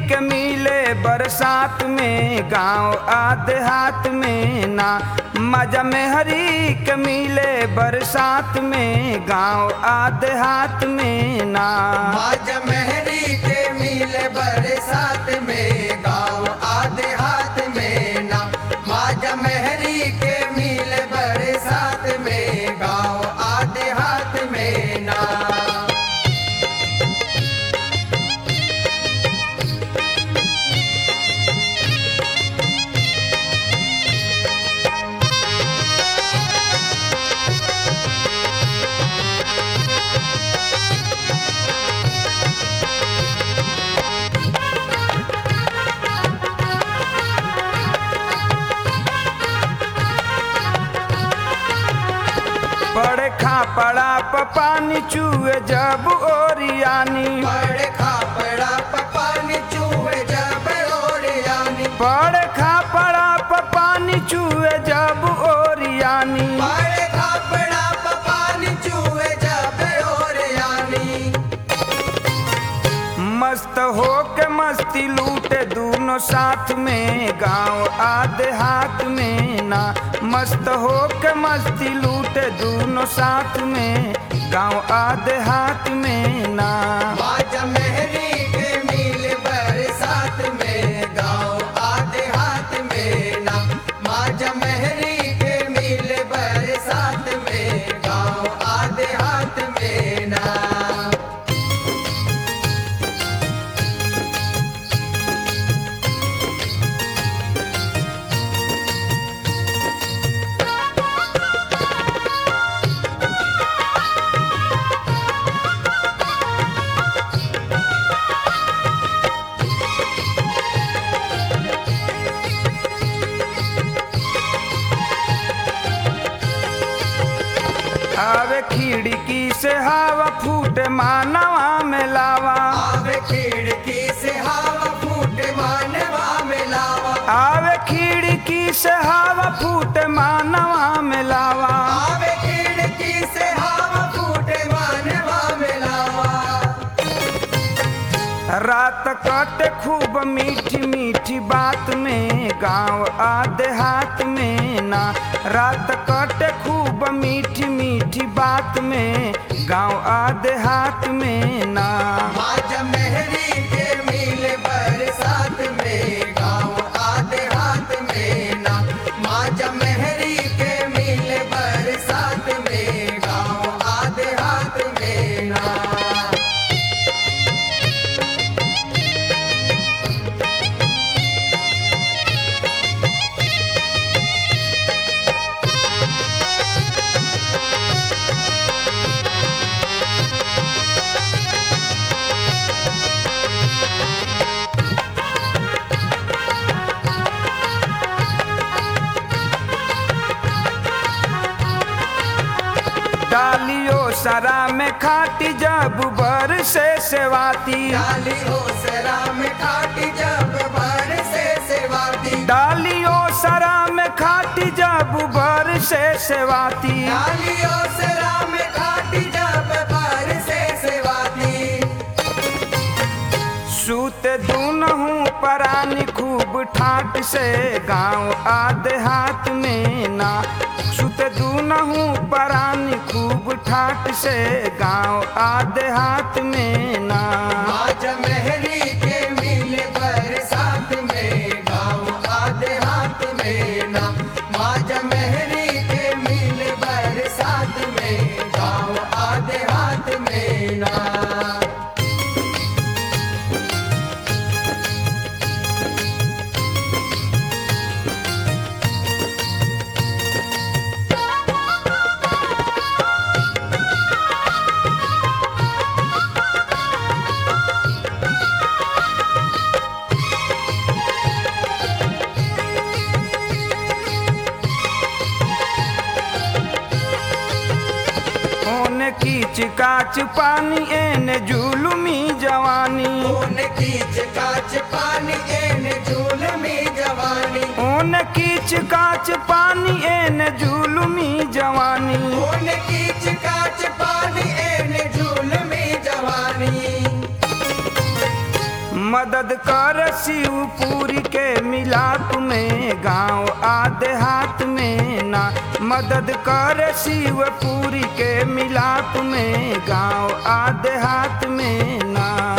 के मिले बरसात में गांव आदेहात में ना मजा में हरी के मिले बरसात में गांव आदेहात में ना माज मेहरी के मिले बरसात में गाँव आधे हाथ में ना माज मेहरी के मिले बरसात में गाँव आधे हाथ में ना पड़े खा पड़ा पानी चूहे जब ओरियानी बड़े खापड़ा पानी चूहे जब ओरियानी पड़े खा पड़ा पानी चूहे जब ओरियानी बड़े खापड़ा पानी चूहे जब ओरियानी मस्त हो के मस्ती लूटे दोनों साथ में गांव आधे हाथ में ना मस्त हो के मस्ती लूटे दोनों साथ में गांव आधे हाथ में ना माज मेहरी के मिल बरसात में गाँव आधे हाथ में ना माज मेहरी के मिल बरसात में गाँव आधे हाथ में ना आवे खिड़की से हवा फूटे मानवा में लावा आवे खिड़की से हवा फूट मानवा में लावा आवे खिड़की से हवा फूटे मानवा में लावा आवे खिड़की से हवा फूट मानवा में लावा रात कटे खूब मीठी मीठी बात में गांव आधे हाथ में ना रात कटे खूब मीठी मीठी बात में गांव आधे हाथ में ना माज मेहरी के मिल बरसात में गाँव आधे हाथ में ना माज मेहरी के मिल बरसात में गाँव आधे हाथ में ना डालियो सरा में खाटी जब बर से सेवाती डाली हो सरा में खाटी जब भर से सेवाती डालियो सरा में खाटी जब बर से सेवाती डाली हो सरा में खाटी जब भर से सेवाती सूत दूनहू परानी खूब ठाट से गांव आधे हाथ में ना सूत दूनहू परानी खूब ठाट से गांव आधे हाथ में ना आज मेहरी के मिल बरसात में गाँव आधे हाथ में ना माज मेहरी के मिल बरसात में गाँव आधे हाथ में ना ओने कीच काच पानी एने जुलुमी जवानी खून कीच काच पानी एन झूल में जवानी ओने कीच काच पानी एने जुलुमी जवानी खून कीच काच पानी एन झूल में जवानी मदद कर शिवपुरी के मिलाप में गांव आधे हाथ में ना मदद कर शिवपुरी के मिलाप में गांव आधे हाथ में ना